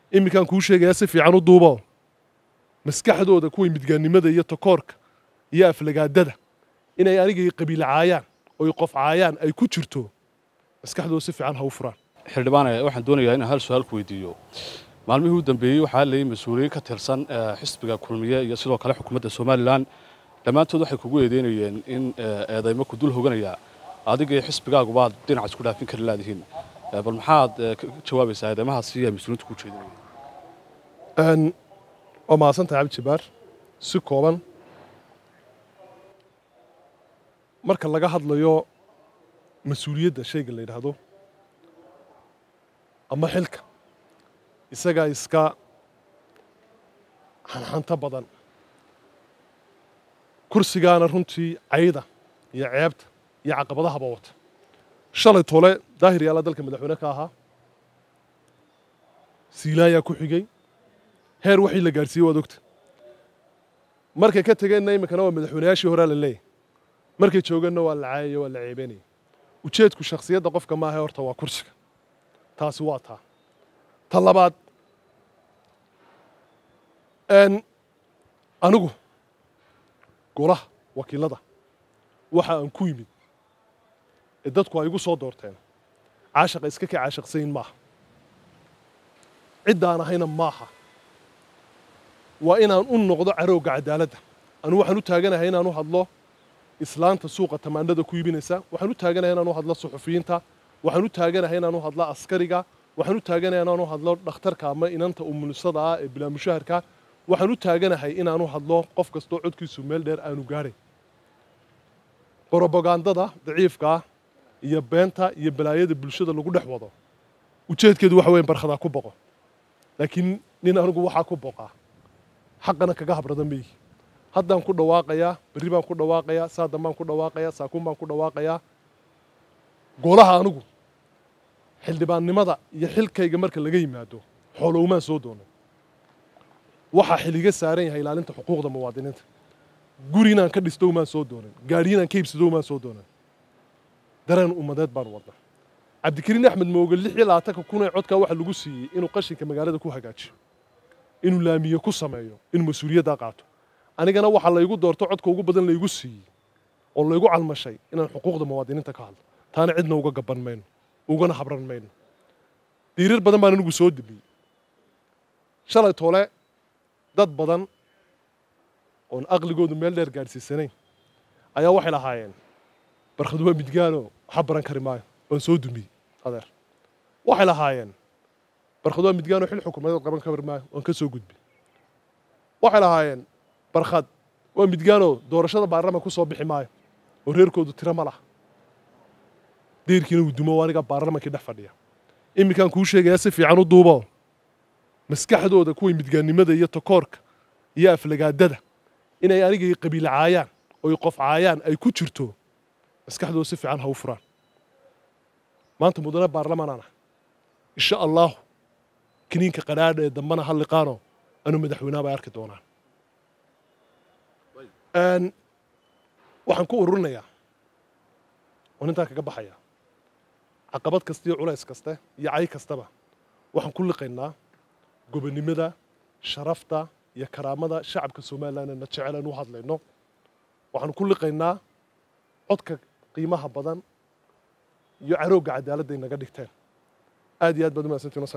iminkaan kuu sheegayaa si fiican u duubo maskaxdooda kuway midgaannimada iyo takoorka iyo aflagaadada inay anigay qabiil caayaan oy qof caayaan ay ku jirto maskaxdooda si fiican ha u furaan xildhibaane waxaan doonayaa inaan hal su-aal ku weydiiyo maalmihii u dambeeyey waxaa leeyay mas-uuliyiin ka tirsan xisbiga kulmiye iyo sidoo kale xukuumadda somalilan dhammaantood waxay kugu eedeynayeen in eedaymo ku dul hoganaya adiga iyo xisbigaagubaad dhinac isku dhaafin kari laadihiin bal maxaad ka jawaabaysaa eedeymahaasi ay mas-uuliyiintu ku jeedinayeen waa mahadsantahay cabdi jabbaar si kooban marka laga hadlayo mas-uuliyadda shayga la yidhaahdo ama xilka isagaa iska xanxanto badan kursigaana runtii cayda iyo ceebta iyo caqabadahaba wata shalay tole daahir yaalla dalka madaxweyne ka ahaa siilaayaa ku xigay heer waxii la gaadhsiiyey waad ogta markay ka tegeenna iminkana waa madaxweynayaashii horaa la leeyahy markay joogeenna waa la caayaya waa la ceebanaya ujeedku shakhsiyadda qofka maaha horta waa kursiga taasi waa taa ta labaad anigu golaha wakiilada waxa aan ku yimid ee dadku ay igu soo doorteen caashaqa iska ka caashaqsayin maaha ciddaan ahayna maaha waa inaan u noqdo carowga cadaaladda anu waxaan u taaganahay inaan u hadlo islaanta suuqa tamaandhada ku iibinaysa waxaan u taaganahay inaan u hadlo suxufiyiinta waxaan u taaganahay inaan u hadlo askariga waxaan u taaganahay inaan u hadlo dhakhtarka ama inanta umulisada ah ee bilaamushaharka waxaan u taaganahay inaan u hadlo qof kastoo codkiisu meel dheer aanu gaadhay brobagandada daciifka ah iyo beenta iyo balaayada bulshada lagu dhex wado ujeedkeedu waxa weyan barkhadaa ku boqo laakiin nin anigu waxaa ku boqaa xaqana kaga habrada maihi haddaan ku dhawaaqayaa berri baan ku dhawaaqayaa saadan baan ku dhawaaqayaa saakuun baan ku dhawaaqayaa golaha anigu xildhibaannimada iyo xilkayga marka laga yimaado xoolowmaan soo doonan waxaa xiliga saaran yahay ilaalinta xuquuqda muwaadiniinta guri inaan ka dhisto umaan soo doonan gaadhi inaan ka iibsado umaan soo doonan dareen ummadeed baan wadna cabdikariin axmed mooge lix iyo labaatanka kun ee codkaa waxaa lagu siiyey inuu qashinka magaalada ku hagaajiyo inuu laamiye ku sameeyo inuu mas-uuliyaddaa qaato anigana waxaa laygu doorto codka ugu badan laygu siiyey oo laygu calmashay inaan xuquuqda muwaadiniinta ka hadlo taana cidna uga gaban mayno ugana habran mayno diirar badan baan anigu soo debiyey shalay toole dad badan oon aqligoodu meel dheer gaadhsiisanayn ayaa waxay lahaayeen barkhad waa midgaano waxa baran kari maayo waan soo dumiyey adeer waxay lahaayeen barkhad waa midgaano xil xukuumadeed qaban kari maayo waan ka soo gudbi waxay lahaayeen barkhad waa midgaano doorashada baarlamanka ku soo bixi maayo oo reerkoodu tiro ma laha deyrkiina uu dumo aniga baarlamankii dhex fadhiya iminkaan kuu sheegayaa si fiican u duubo maskaxdooda kuway midgaannimada iyo takoorka iyo aflagaadada inay anigay qabiil caayaan oy qof caayaan ay ku jirto maskaxdooda si fiican ha u furaan maanta mudane baarlamaanaan ah insha allaahu kiniinka qadhaadha ee dambana ha liqaano anuu madaxweynaha bay arki doonaan waxaan ku ururinayaa oo intaa kaga baxaya caqabad kasta iyo culays kaste iyo cay kastaba waxaan ku liqaynaa gobonnimada sharafta iyo karaamada shacabka somalilan na jecel aan u hadlayno waxaan ku liqaynaa codka qiimaha badan iyo carowga cadaaladday naga dhigteen aad iyo aad baad umahadsantiin